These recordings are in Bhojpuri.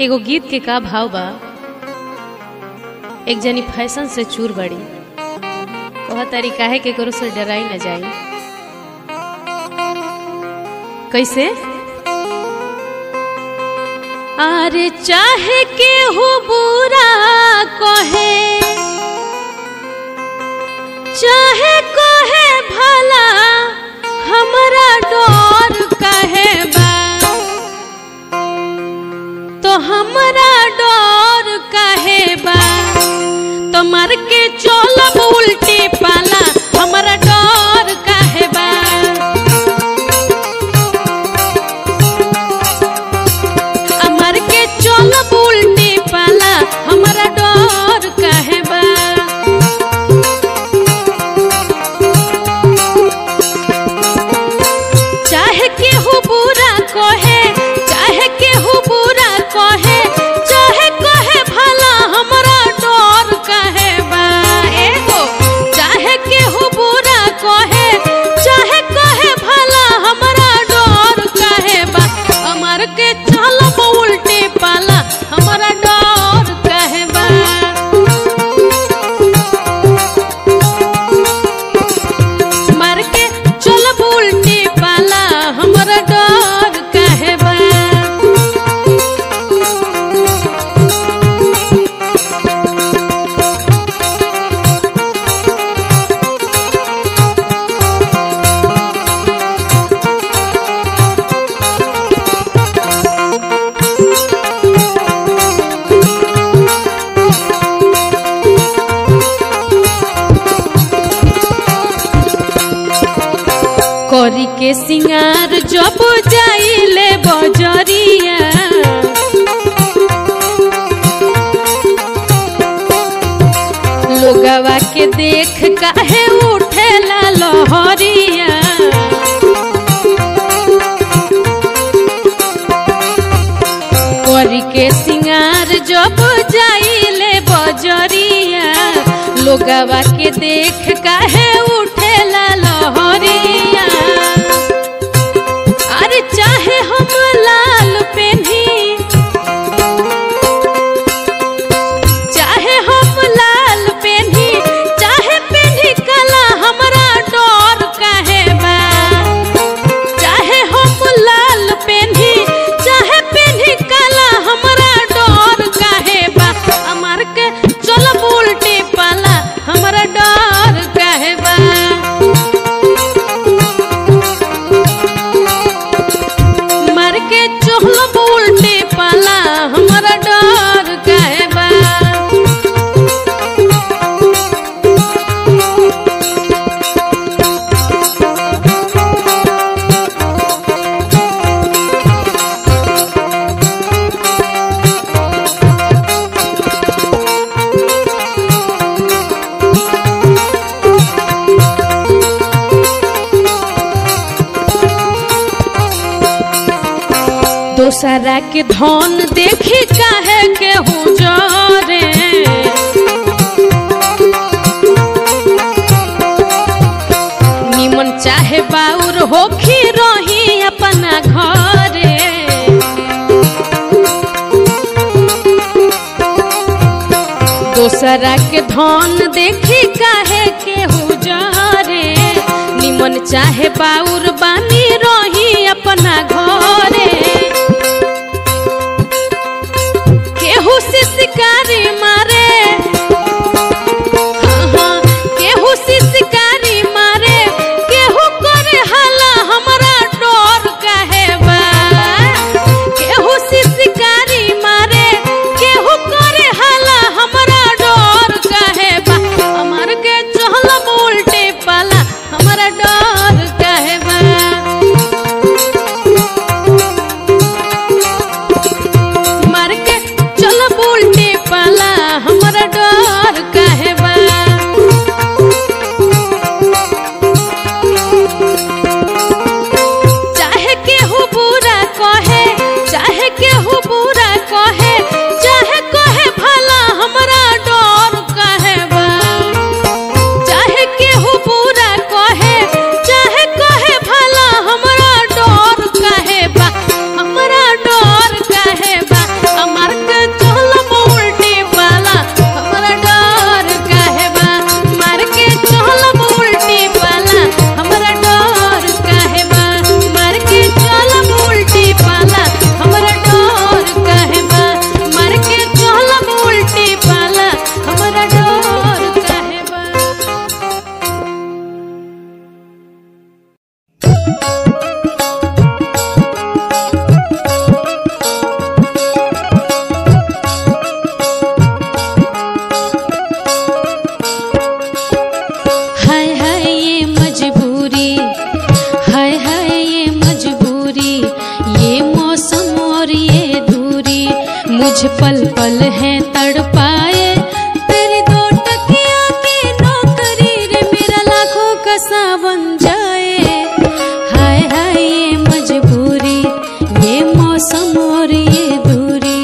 एगो गीत के का भाव बा एक जनी फैशन से चूर बड़ी कह तारी काहे के करो से डराई न जाई कैसे अरे चाहे के हो बुरा कहे चाहे कहे भला हमरा डर कहे बा तो हमरा डर कहे बा तो मर के चलब उल्टी पाला हमरा डर कहे बा मर के चलब उल्टी पाला हमरा डर कहे बा चाहे केहू बुरा कहे चाहे केहू बुरा कहे चाहे कहे भला हमरा डर कहे बा एगो चाहे केहू बुरा कहे चाहे कहे भला हमरा डर कहे बा अमर के चलब उल्टे पाला हमरा डर कहे बा मार के चलब उल्टी पाला हमरा डर काहे बा करी के सिंगार जब जाइले बजरिया लोगवा के देख काहे उठेला लहरिया करी के सिंगार जब जाइले बजरिया लोगवा के देख काहे उठेला लहरिया अरे चाहे हम लाल पेन्ही चाहे हम लाल पेन्ही चाहे पेन्ही काला हमरा डर काहे बा चाहे हम लाल पेन्ही चाहे पेन्ही काला हमरा डर काहे बा अमर के चलब उल्टी पाला हमरा डर काहे बा मार के चोहलब उल्टी पाला हमरा डर काहे बा दोसरा के धन देखी काहे के हूँ जरे निमन चाहे बाउर होखी रही अपना घरे दोसरा के धन देखी काहे के हूँ जरे निमन चाहे बाउर बानी रही अपना घरे केहू से शिकारी मारे हाँ, हाँ, केहू से शिकारी मारे केहू करे हाला हमरा डर काहे बा केहू से शिकारी मारे केहू करे हाला हमरा डर काहे बा हमर के चहलब उल्टे पाला हमरा डर काहे बा पल पल है तड़पाए तेरी दो टकिया की नौकरी रे मेरा लाखों का सावन जाए हाय हाय ये मजबूरी ये मौसम और ये दूरी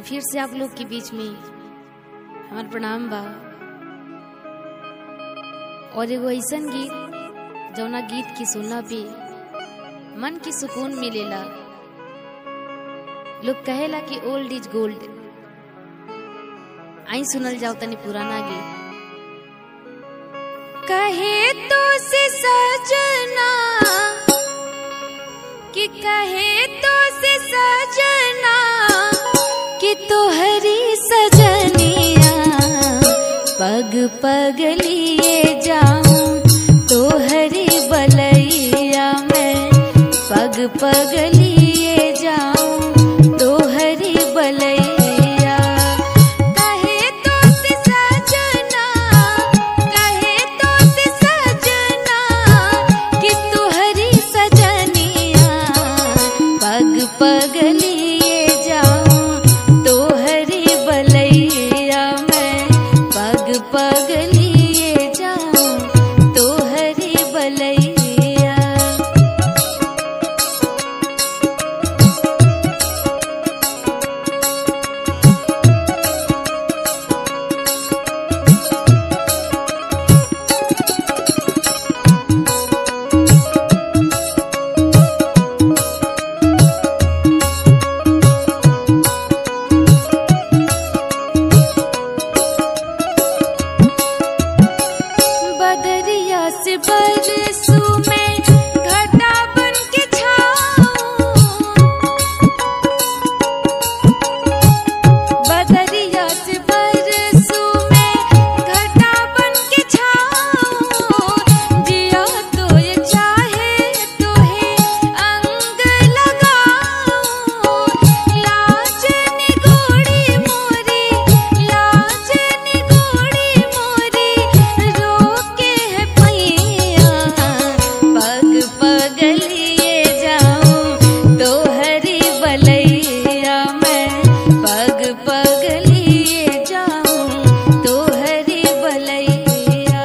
फिर से आप लोग के बीच में हमार प्रणाम बा और एगो ऐसन गीत जौना गीत की सुनला पे मन की सुकून मिलेला लोग कहेला कि ओल्ड इज गोल्ड आई सुनल जाओ तनी पुराना गीत कहे तो से सजना कि कहे तो से सजना कि तोहरी सजनिया पग पग लिए जाऊं तोहरी बलैया मैं पग पग लिए जाऊं तोहरी बलैया कहे तो से सजना कहे तो से सजना कि तोहरी सजनिया पग पग लिए जाऊं तोहरी बलैया मैं पग पग लिए जाऊं तोहरी बलैया बदरिया से बरसू में घटा बन के छाऊं बदरिया से बरसू में घटा बन के छाऊं जिया तो ये चाहे तो है अंग लगाऊं लाज निगोड़ी मोरी लाज निगोड़ी मोरी रोके है पैया पग पग लिए जाऊं तोहरी बलैया मैं पग पग लिए जाऊं तोहरी बलैया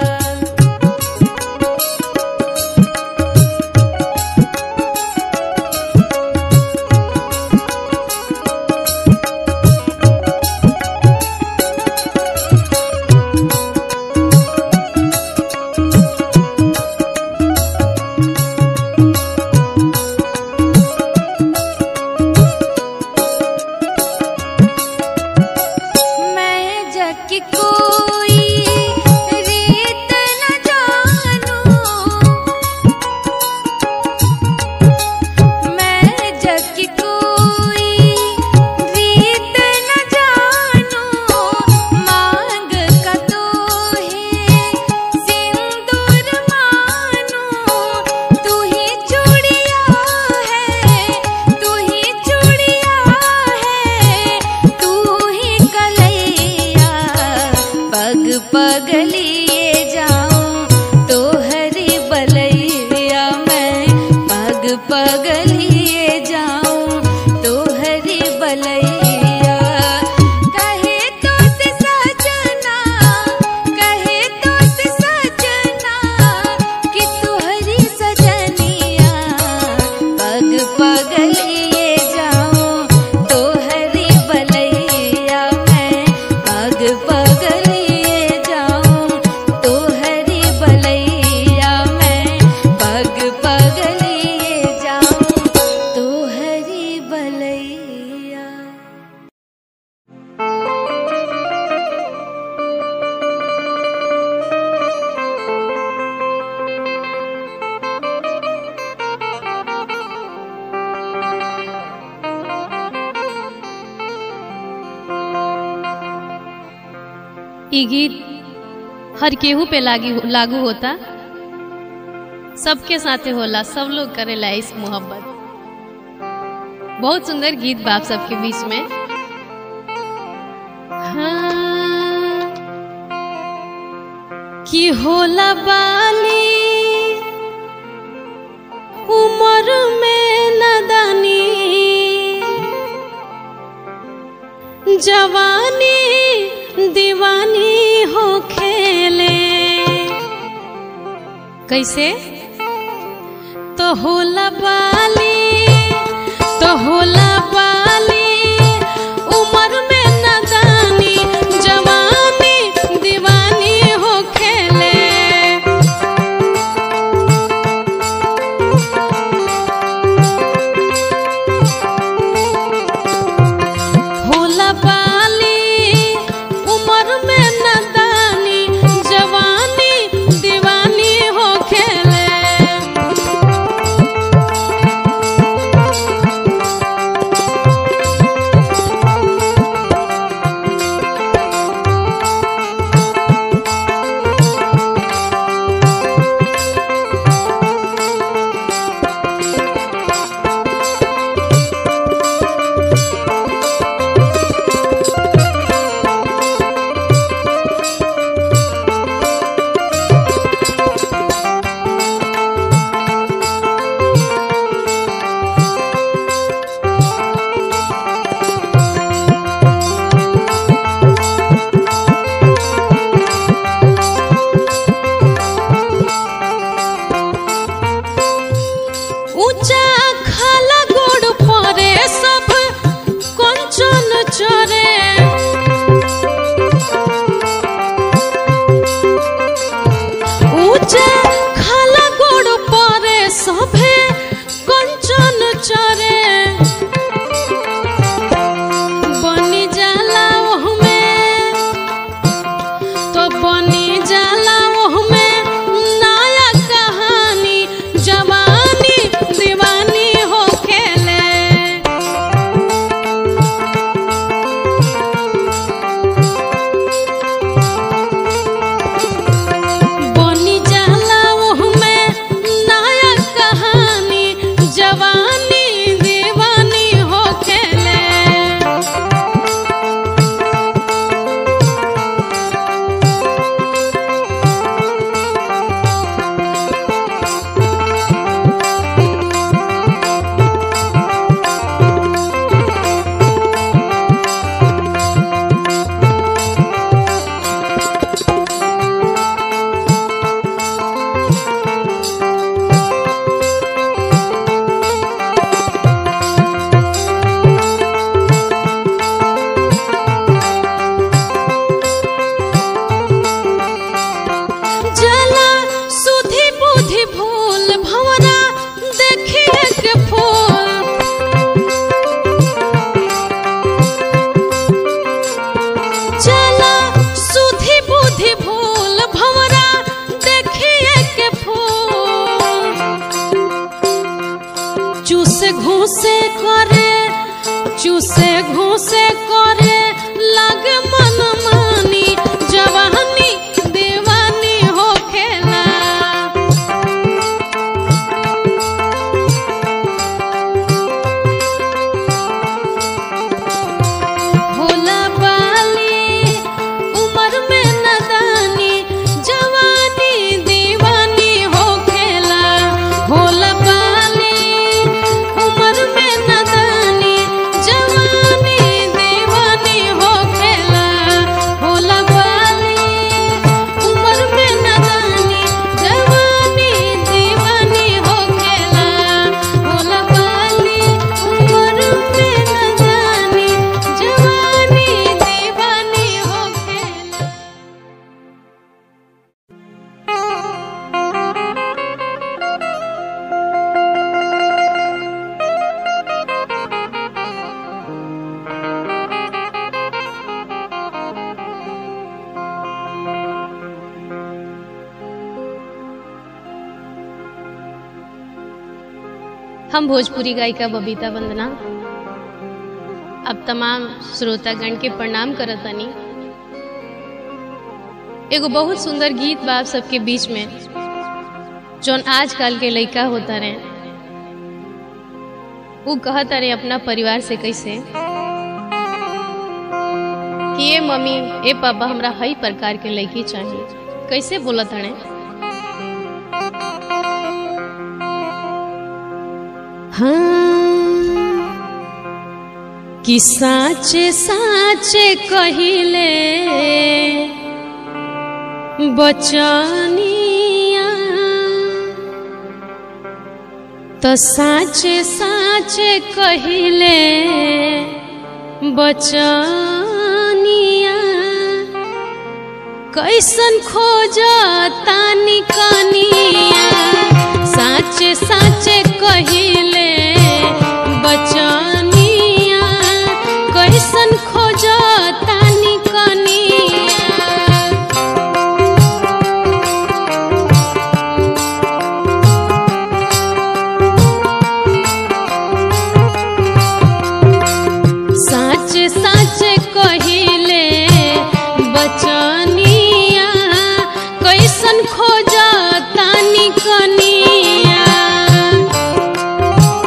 मैं जग की कोई रीत न जानूं मैं जग की कोई रीत न जानूं मांग का तो है सिंदूर मानूं तू ही चूड़िया है तू ही चूड़िया है तू ही कलैया पग पग लिए जाऊं तोहरी बलैया मैं पग पग लिए जाऊं तोहरी बलैया कहे तो से सजना कहे तो से सजना कि तोहरी सजनिया पग पग लिए जाऊं तोहरी बलैया मैं पग पग लिए जाऊं तोहरी बलैया मैं पग पग लिए जाऊं तोहरी बलैया ई गीत हर केहू पे लागी लागू होता सबके साथे होला सब लोग करेला इस मोहब्बत बहुत सुंदर गीत बाप सबके बीच में हाँ, कि होला बाली उमर में नदानी जवानी दीवानी हो खेले कैसे तो होला बाली तो होला बाली उमर में बनी जाला ओहमे नया कहानी जवानी दीवानी हो खेले बनी जाला ओहमे नया कहानी जवानी दीवानी हो खेले जला सुधि बुद्धि भूल भंवरा देखिए के फूल जला सुधि बुद्धि भूल भंवरा देखिए के फूल चूसे घूसे करे चूसे घूसे करे लगे मन मानी जवानी दीवानी हो खेला भोला बाली उम्र में नदानी जवानी दीवानी हो खेला भोला बाली उम्र में नदानी जवानी दीवानी हो खेला भोला बाली उम्र में नदानी जवानी दीवानी हो खेला भोला बाली उम्र में नदानी जवानी दीवानी हो खेला हम भोजपुरी गायिका बबीता वंदना अब तमाम श्रोतागण के प्रणाम करतनी एगो बहुत सुंदर गीत बा आप सबके बीच में जौन आजकल के लइका होता रहे वो कहता रहे अपना परिवार से कैसे कि ए मम्मी ए पापा हमरा हई प्रकार के लड़की चाहिए कैसे बोलत हड़े हाँ कि साचे साचे कहिले बचनिया तो साचे साचे कहिले बचनिया कैसन खोज तानी कनिया साचे साचे कहिले बचनिया कैसन खोज तानी कनिया साचे साचे कहिले बचनिया कैसन खोज तानी कनिया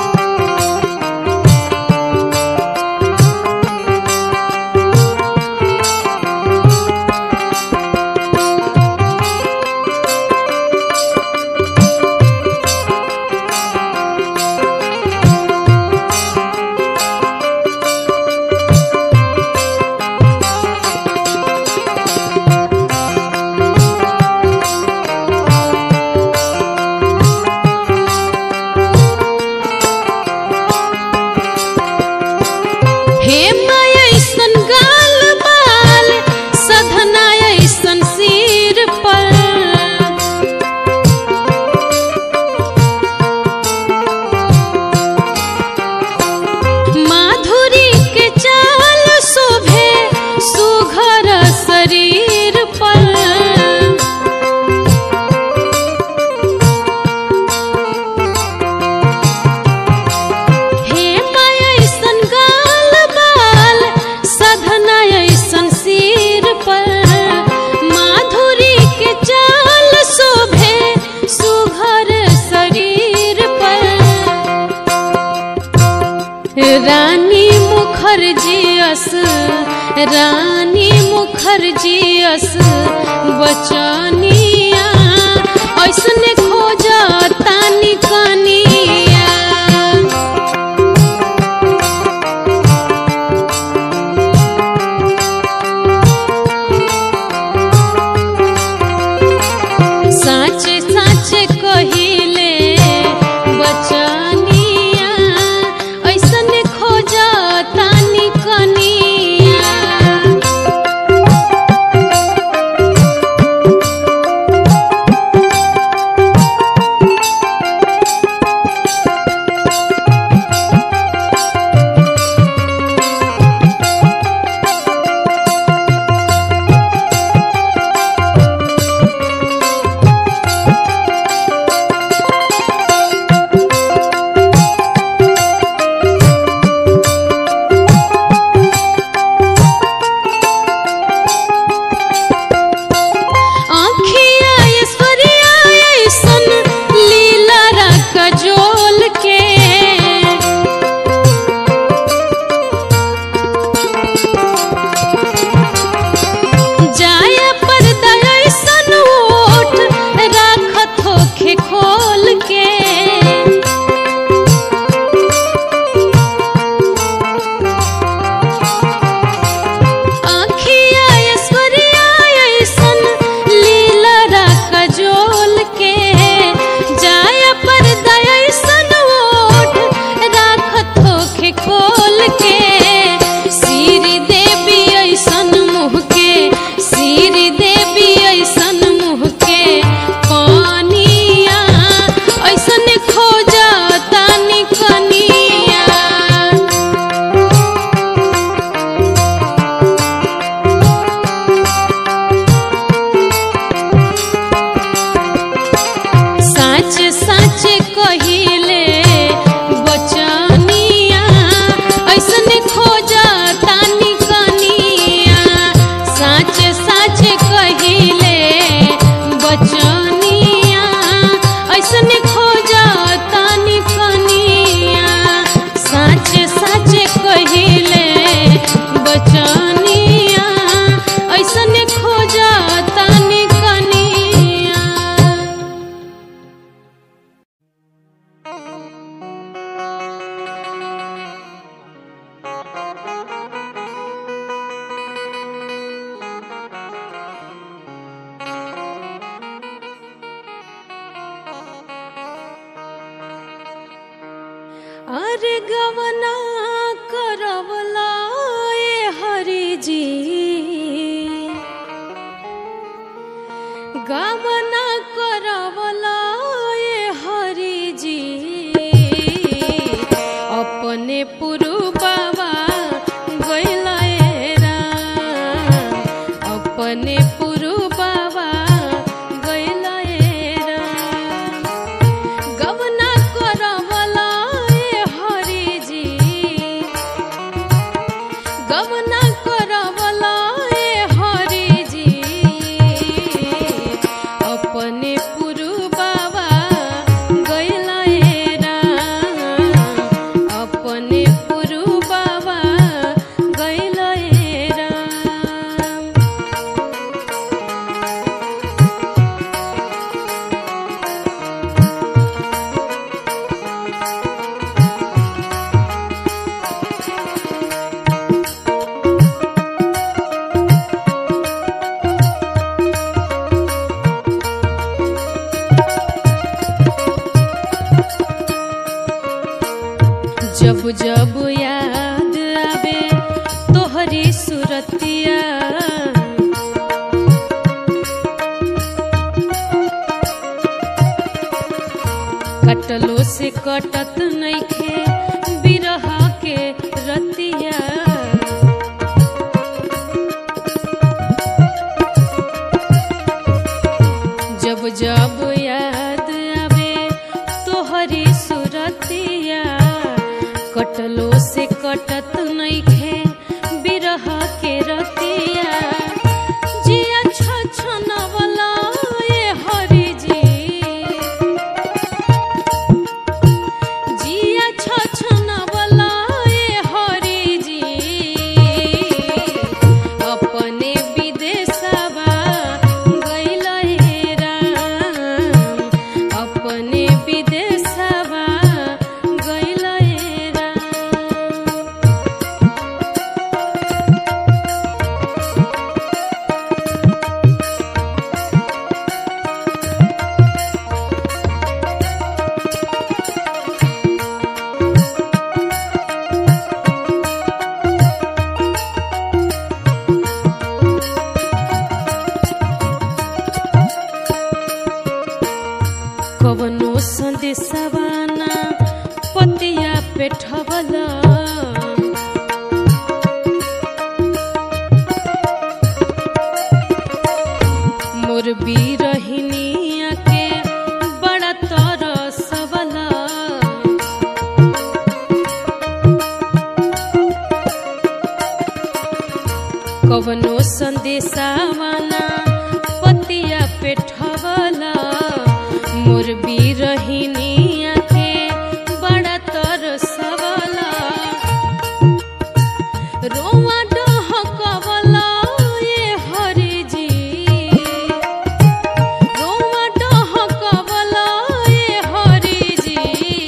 मुखर्जियस रानी मुखर्जियस बचनिया ऐसने खोजा तानी कनिया साचे साचे कहिले बचनिया ऐसने खोजा तानी कनिया आँखिया ऐश्वर्या ऐसन लीला रख जोल के जाया पर्दा ऐसन ओठ राखत होखे खोल के आँखिया ऐश्वर्या ऐसन लीला रख जोल के जाया पर्दा ऐसन ओठ राखत होखे खोल के श्री देवी ऐसन मुँह के श्री देवी ऐसन मुँह के पानिया ऐसन खोजा तानी कनिया साच साच कहिले बचनिया ऐसन खोजा तानी कनिया साच साच कहिले बचनिया ऐसन खोजा तानी कनिया साच साच कहिले बचनिया ऐसन खोजा तानी कनिया अरे गवना करवला ए हरि जी गवना करवला ए हरि जी अपने पुरु बाबा गैला ए राम अपने पुरु बाबा गैला ए राम गवना करवला ए हरि जी गवना करवला ए हरि जी अपने पुरु बाबा गैला ए राम अपने पुरु बाबा गैला ए राम जब जब याद आवे तोहरी सुरतिया कटलो से कटत नइखे बिरहा के रतिया जब जब याद आवे तोहरी सुरतिया कटलो से कटत नइखे बिरह के रतिया जिया छछनवला ए हरि जी जिया छछनवला ए हरि जी संदेशवाना पतिया पेठवला मोर बीरहिनिया के बड़ा तरसवला कवनो संदेशावाना पतिया पेठवला मोर बीरहिनिया के बड़ा तरसवला रोवा डहकवला ये हरि जी रोवा डहकवला ये हरि जी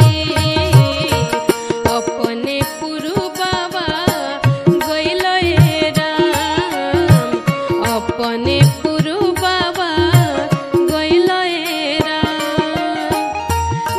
अपने पुरु बाबा गइल हे राम अपने पुरु बाबा गइल हे राम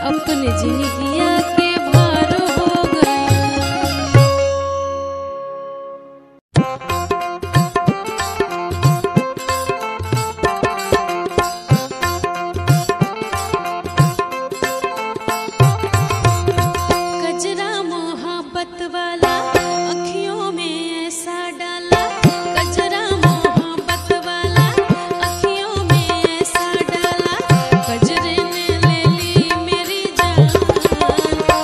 अपने जिंदगिया के भार हो गई कजरा मोहब्बत वाला अखियों में ऐसा डाला कजरा मोहब्बत वाला अखियों में ऐसा डाला कजरे ने ले ली मेरी जान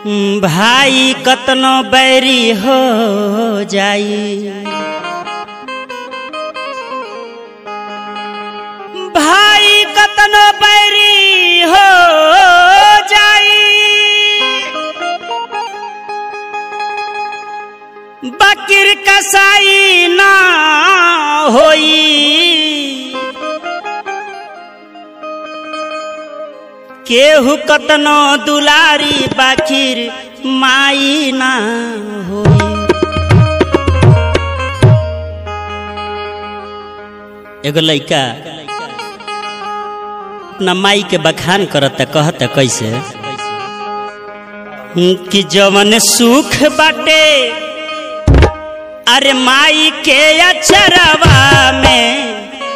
भाई कतनो बैरी हो जाई भाई कतनो बैरी हो जाई बकिर कसाई ना होई केहू कतनो दुलारी बाकिर माई ना होई एगो लइका अपना माई के बखान करत कहत कैसे कि जवन सुख बाटे अरे माई के अचरवा में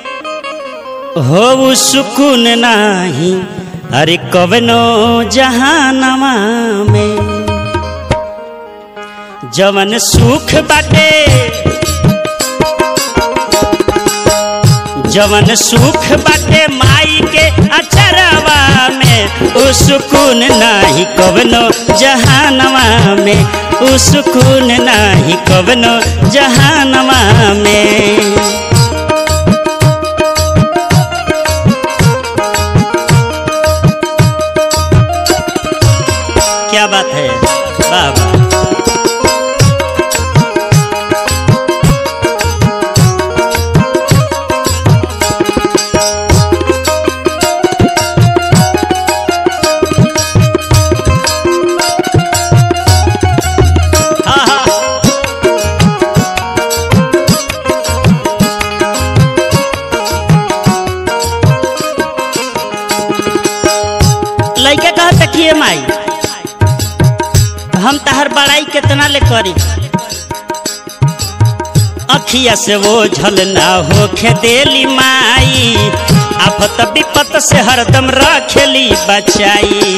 हो सुकून नाही अरे कवनो जहानवा में जवन सुख बाटे जवन सुख बाटे माई के अचरवा में उ सुकून नाही कवनो जहानवा में उ सुकून नाही कवनो जहानवा में क्या बात है वाह वाह हाँ हाँ लइका कहा तकिए माई हम तहर बड़ाई कितना ले करी अखिया से वो झल ना हो देली माई आफत विपत से हरदम रखेली बचाई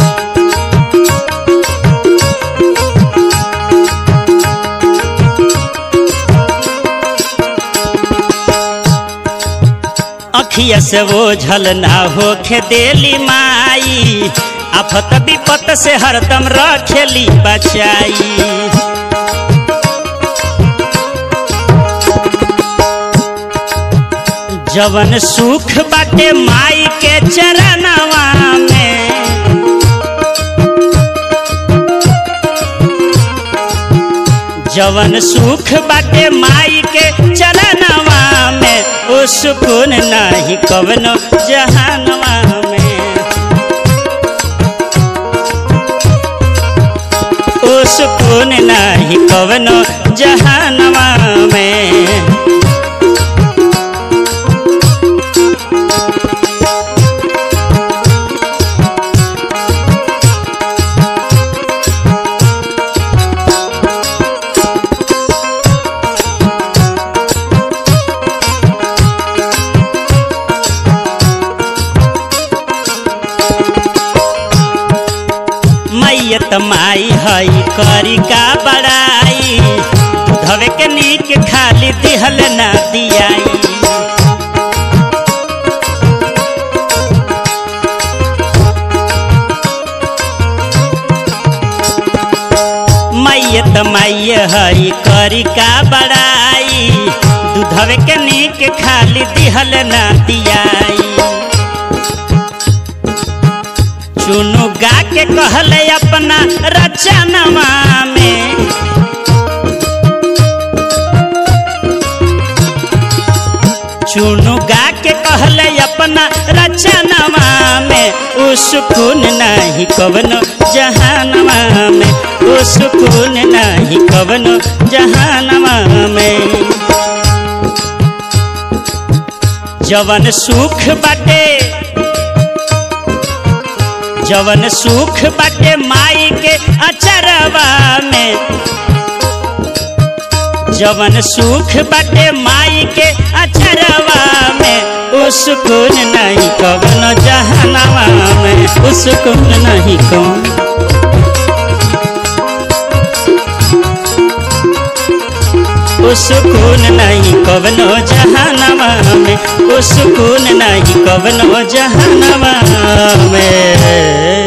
अखिया से वो झल ना हो देली माई आफत विपत से हरदम रखेली बचाई जवन सुख बाटे माई के चरणवा में जवन सुख बाटे माई के चरणवा में ओ सुकून नहीं कवनो जहानवा में ओ सुकून नहीं कवनो जहानवा में मैयत माई हई करी का बड़ाई धवे के नीक खाली दिहल ना दियाई मैयत माई हई करी का बड़ाई दूधवे के नीक खाली दिहल ना दियाई चुनु गा के कहले अपना रचनवा में चुनु गा के कहले अपना रचनवा में उ सुकून नहीं कवनो जहानवा में उ सुकून नहीं कवनो जहानवा में जवन सुख बाटे जवन सुख बाटे माई के अचरवा में जवन सुख बाटे माई के अचरवा में उ सुकून नहीं कवन जहनवा में उ सुकून नहीं कौन उ सुकून नहीं कवनो जहनवा में उ सुकून नहीं कवनो जहनवा में